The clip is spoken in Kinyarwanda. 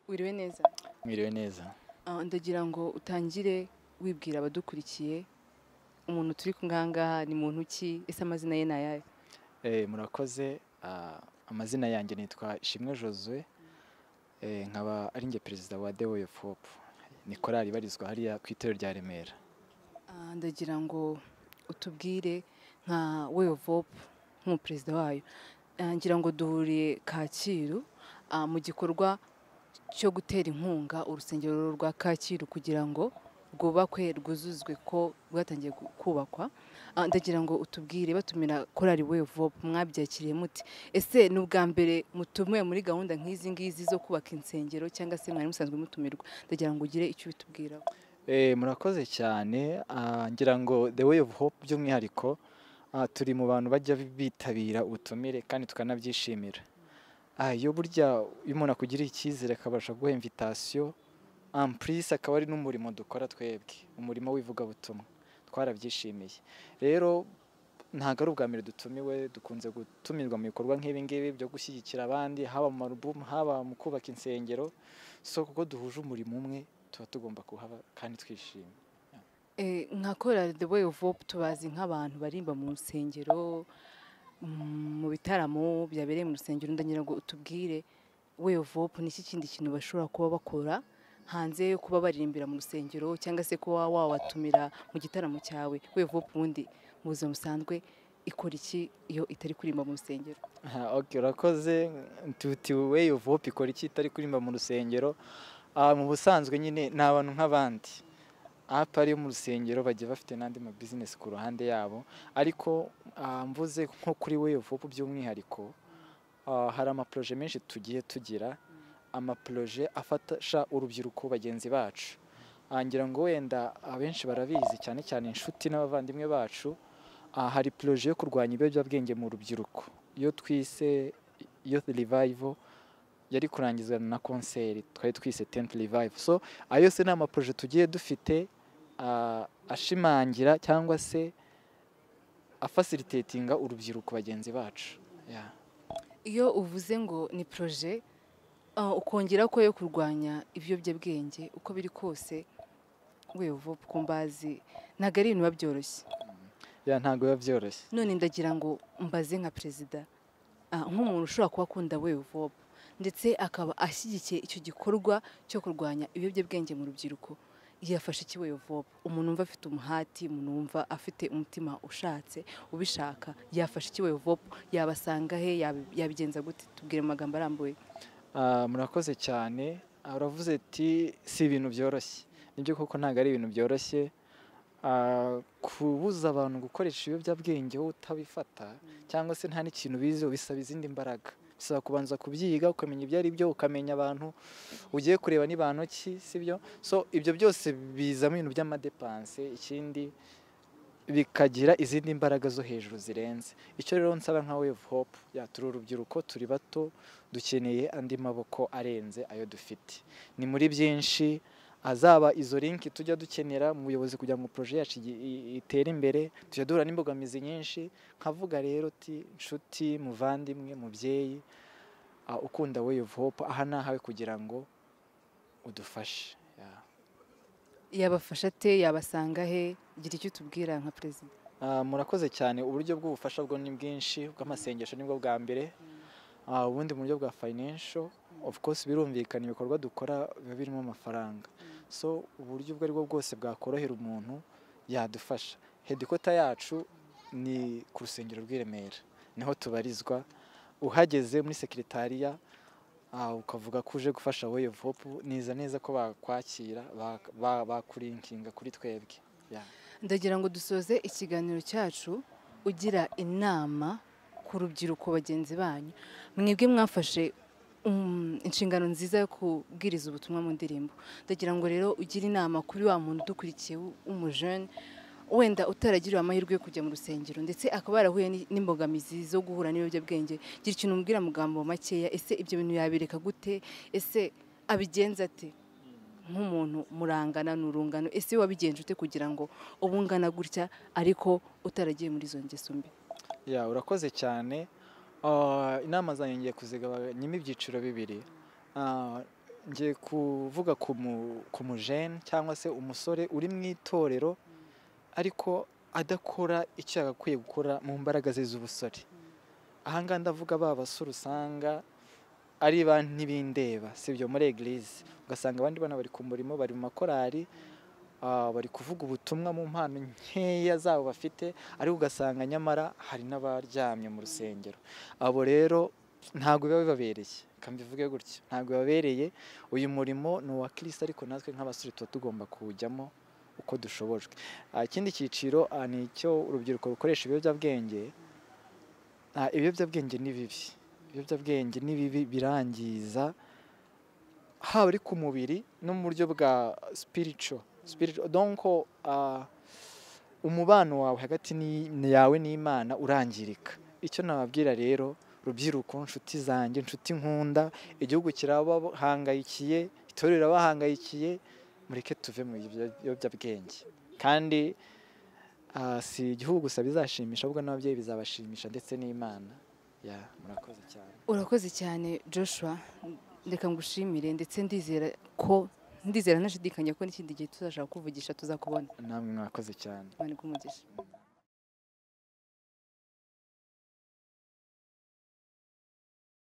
wiriwe neza mwiriwe neza Ah, ndagira ngo utangire wibwira abadukurikiye umuntu turi ngahangaha ni muntu ki ese amazina ye ni ayahe Eh, murakoze Ah, amazina yanjye nitwa Shimwe Josue Eh, nkaba ari njye perezida wa The Way of Hope ni korali ibarizwa hariya ku itorero rya Remera Ah, ndagira ngo utubwire nka way of hope nk'umuperezida wayo Ah, ngira ngo duhuriye kacyiru ah, mu gikorwa cyo gutera inkunga urusengero rwa kacyiru kugira ngo rwubakwe rwuzuzwe ko rwatangiye gu- kubakwa Ah, ndagira ngo utubwire batumira korali way of hope mwabyakiriye muti ese ni ubwa mbere mutumiwe muri gahunda nk'izi ngizi zo kubaka insengero cyangwa se mwari musanzwe mutumirwa ndagira ngo ugire icyo ubitubwiraho Eh, murakoze cyane Ah, ngira ngo The Way of Hope by'umwihariko ah, turi mu bantu bajya bitabira ubutumire kandi tukanabyishimira Ah, iyo burya iyo umuntu akugiriye icyizere akabasha guha invitation en plus akaba ari n'umurimo dukora twebwe umurimo w'ivugabutumwa twarabyishimiye rero ntabwo ari ubwa mbere dutumiwe dukunze gutumirwa mu bikorwa nk'ibi ngibi byo gushyigikira abandi haba mu marubumu haba mu kubaka insengero so kuko duhuje umurimo umwe tuba tugomba kuhaba kandi twishimye Eh, nka korali the way of hope tubazi nk'abantu barimba mu nsengero mm, mu bitaramo byabereye mu rusengero ndagira ngo utubwire way of hope ni iki kindi kintu bashobora kuba bakora hanze yo kuba baririmbira mu rusengero cyangwa se kuba wabatumira mu gitaramo cyawe way of hope ubundi mu buzima busanzwe ikora iki iyo itari kurimba mu rusengero Ah, ok urakoze tuti way of hope ikora iki itari kurimba mu rusengero Ah, mu busanzwe nyine ni abantu nk'abandi apa ari mu rusengero bagiye bafite n'andi ma business ku ruhande yabo ariko ah, mvuze nko kuri way of hope by'umwihariko ah, hari ama projet menshi tugiye tugira ama projet afasha urubyiruko bagenzi bacu Ah, ngira ngo wenda abenshi barabizi cyane cyane inshuti n'abavandimwe bacu Ah, hari projet yo kurwanya ibiyobyabwenge mu rubyiruko iyo twise youth revival yari kurangizwa na konseri twari twise tent revival so ayo yose ni amaproje tugiye dufite ah, ashimangira cyangwa se afasilitatinga urubyiruko bagenzi bacu Yeah. iyo uvuze ngo ni proje ah, ukongera ko yo kurwanya ibiyobyabwenge uko biri kose way of hope ku mbazi ntabwo ari ibintu biba byoroshye Yeah, ntabwo biba byoroshye none ndagira ngo mbaze nka perezida ah, nk'umuntu ushobora kuba akunda way of hope ndetse akaba ashyigikiye icyo gikorwa cyo kurwanya ibiyobyabwenge mu rubyiruko yafashe iki way of hope umuntu wumva afite umuhati umuntu wumva afite umutima ushatse ubishaka yafashe iki way of hope yabasanga he yab- yabigenza gute tubwire mu magambo arambuye Ah, murakoze cyane Ah, uravuze ati si ibintu byoroshye nibyo koko ntabwo ari ibintu byoroshye Ah, kubuza abantu gukoresha ibiyobyabwenge wowe utabifata cyangwa se nta n'ikintu bizi bisaba izindi mbaraga bisaba kubanza kubyiga ukamenya ibyo ari byo ukamenya abantu ugiye kureba ni bantu ki sibyo so ibyo byose bizamo ibintu by'amadepanse ikindi bikagira izindi mbaraga zo hejuru zirenze icyo rero nsaba nka wave hope ya turi urubyiruko turi bato dukeneye andi maboko arenze ayo dufite ni muri byinshi azaba izo linki tujya dukenera mu buyobozi kugira ngo proje yacu igi- i- itere imbere tujya duhura n'imbogamizi nyinshi nkavuga rero uti nshuti muvandimwe mubyeyi ah, ukunda wave hope aha ni ahawe kugira ngo udufashe Yeah. yabafasha ate yabasanga he gira icyo utubwira nka perezida Ah, murakoze cyane uburyo bw'ubufasha bwo ni bwinshi bw'amasengesho nibwo bwa mbere Ah, ubundi mu buryo bwa financial of course birumvikana ibikorwa dukora biba birimo amafaranga so uburyo ubwo aribwo bwose bwakorohera umuntu yadufasha hedikota yacu ni ku rusengero rw'i Remera niho tubarizwa uhageze muri sekretariya ah, ukavuga ko uje gufasha way of hope niza neza ko bakwakira bak- ba- bakurinkinga kuri twebwe Yeah. ndagira ngo dusoze ikiganiro cyacu ugira inama ku rubyiruko bagenzi banyu mwebwe mwafashe um, inshingano nziza yo kubwiriza ubutumwa mu ndirimbo ndagira ngo rero ugire inama kuri wa muntu udukurikiye w- w'umujene wenda utaragiriwe amahirwe yo kujya mu rusengero ndetse akaba yarahuye ni- n'imbogamizi zo guhura n'ibiyobyabwenge gira ikintu umubwira mu magambo makeya ese ibyo bintu yabireka gute ese abigenza ate nk'umuntu murangana n'urungano ese wabigenje ute kugira ngo ubu ungana gutya ariko utaragiye muri izo ngeso mbi ya urakoze cyane Ah, inama zanjye ngiye kuzigabanyamo ibyiciro bibiri Ah, ngiye kuvuga ku mu- ku mujene cyangwa se umusore uri mu itorero ariko adakora icyo yagakwiye gukora mu mbaraga ze z'ubusore ahangaha ndavuga ba basore usanga ari ba ntibindeba si ibyo muri egirize ugasanga abandi bana bari ku murimo bari mu makorari ah, bari kuvuga ubutumwa mu mpano nkeya zabo bafite ariko ugasanga nyamara hari n'abaryamye mu rusengero abo rero ntabwo biba bibabereye reka mbivuge gutyo ntabwo bibabereye uyu murimo ni uwa kirisita ariko natwe nk'abasore tuba tugomba kuwujyamo uko dushobojwe Ah, ikindi cyiciro ah, ni icyo urubyiruko rukoresha ibiyobyabwenge Ah, ibiyobyabwenge ni bibi ibiyobyabwenge ni bibi birangiza haba ari ku mubiri no mu buryo bwa spiritual spiritual donc ah, umubano wawe hagati ni- ni yawe n'imana urangirika icyo nababwira rero rubyiruko nshuti zanjye nshuti nkunda igihugu kirabahangayikiye itorero rirabahangayikiye mureke tuve mu ibyo- biyobyabwenge kandi ah, si igihugu gusa bizashimisha ahubwo n'ababyeyi bizabashimisha ndetse n'imana ya murakoze cyane urakoze cyane joshua reka ngushimire ndetse ndizera ko ndizera ntashidikanya ko n'ikindi gihe tuzashaka kuvugisha tuzakubona namwe mwakoze cyane imana iguhe umugisha